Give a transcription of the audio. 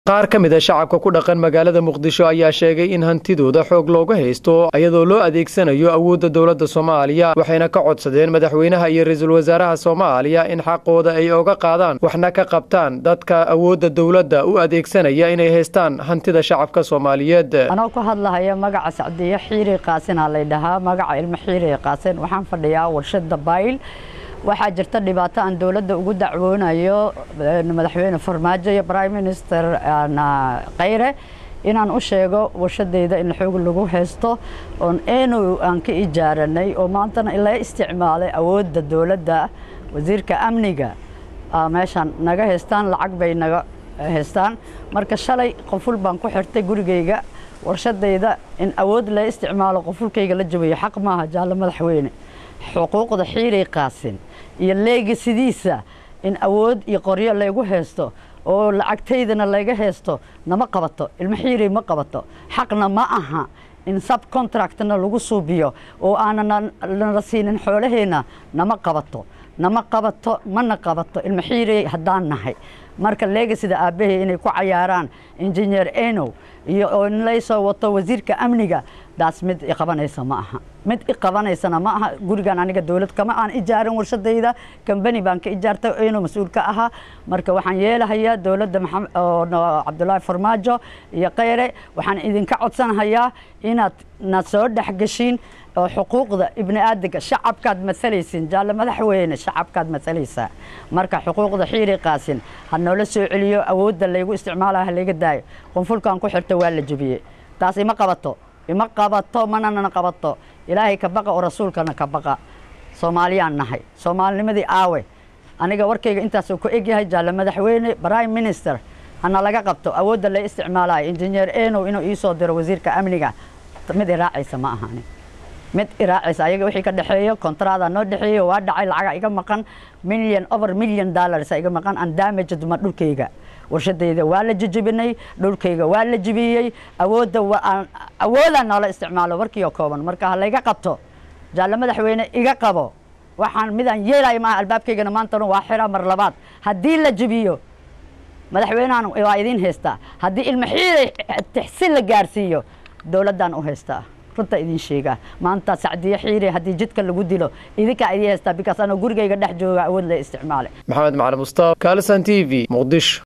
qaar ka mid a shacabka ku dhaqan magaalada muqdisho ayaa sheegay in hantidooda xoog looga haysto iyadoo loo adeegsanayo awoodda dowladda soomaaliya waxayna ka codsadeen madaxweynaha iyo ra-iisul wasaaraha soomaaliya in xaqooda ay oga qaadaan waxna ka qabtaan dadka awoodda dowladda u adeegsanaya inay haystaan hantida shacabka soomaaliyeed anoo ku hadlahaya magaca sacdiyo xiiri qaasinaa laydhahaa magaca ilmo xiiri qaasin waxaan fadhiyaa warshada bayl waxaa jirta dhibaato aan dowladda ugu dacwoonayo madaxweyne farmaajo iyo prime minister khayre inaan u sheego warshadayda in xoog lagu haysto oon enow aan ka ijaaranay oo maantana la isticmaalay awoodda dowladda wasiirka amniga meeshaan naga haystaan lacag bay naga haystaan marka shalay qoful baan ku xirtay gurigayga warshadayda in awood la isticmaalo qofulkayga la jabayo xaq maaha jaallo madaxweyne xuquuqda xiiray qaasin iyo leegasidiisa in awood iyo qoryo laygu haysto oo lacagtaydana layga haysto nama qabato ilmo xiiray ma qabato xaqna ma aha in subcontractna lagu suubiyo oo aanan nala siinin xoolaheenna nama qabato nama qabato mana qabato ilmo xiiray haddaan nahay marka leegasida aabbahay inay ku cayaaraan injineer enow iyo oo in laysoo wato wasiirka amniga daas mid iqabanaysa ma aha mid iqabanaysana ma aha gurigan aniga dowlad kama aan ijaarin warshadayda kambani baan ka ijaartay enow mas-uul ka ahaa marka waxaan yeelahayaa dowladda cabdulaahi farmaajo iyo khayre waxaan idinka codsanhayaa inaad na soo dhexgeshiin oo xuquuqda ibni aadamka shacabkaad masalaysin jaalle madaxweyne shacabkaad masalaysaa marka xuquuqda xiiri qaasin ha noola soo celiyo awoodda laygu isticmaalayo ha layga daayo qunfulkan ku xirta waa la jebiyey taas ima qabato ima qabato manana qabato ilaahay ka baqa oo rasuulkana ka baqa soomaaliyaan nahay soomaalinimadii aawe aniga warkayga intaasuu ku egyahay jaalle madaxweyne prime minister hana laga qabto awoodda la isticmaalayo injineer enow inuu iisoo diro wasiirka amniga mid iraacaysa ma ahani mid iraacaysa ayaga wixii ka dhexeeyo kontraada noo dhexeeyo waa dhacay lacaga iga maqan million over million dollars iga maqan aan damage duma dhulkayga warshadayda waa la jejebinay dhulkayga waa la jebiyey awoodda awoodaan noola isticmaalo warkii oo kooban marka ha layga qabto jaalle madaxweyne iga qabo waxaan midaan yeelayo maaha albaabkaygana maantana waa xira mar labaad haddii la jebiyo madaxweynehan waa idiin haystaa haddii ilmo xiiray tixsin la gaarsiiyo dowladdaan u haystaa runta idin sheegaa maanta sacdiyo xiire haddii jidka lagu dilo idinkaa idin haystaa bikaas anoo gurigayga dhex jooga awood la isticmaalay maxamed macali mustaaf kalisan t v muqdisho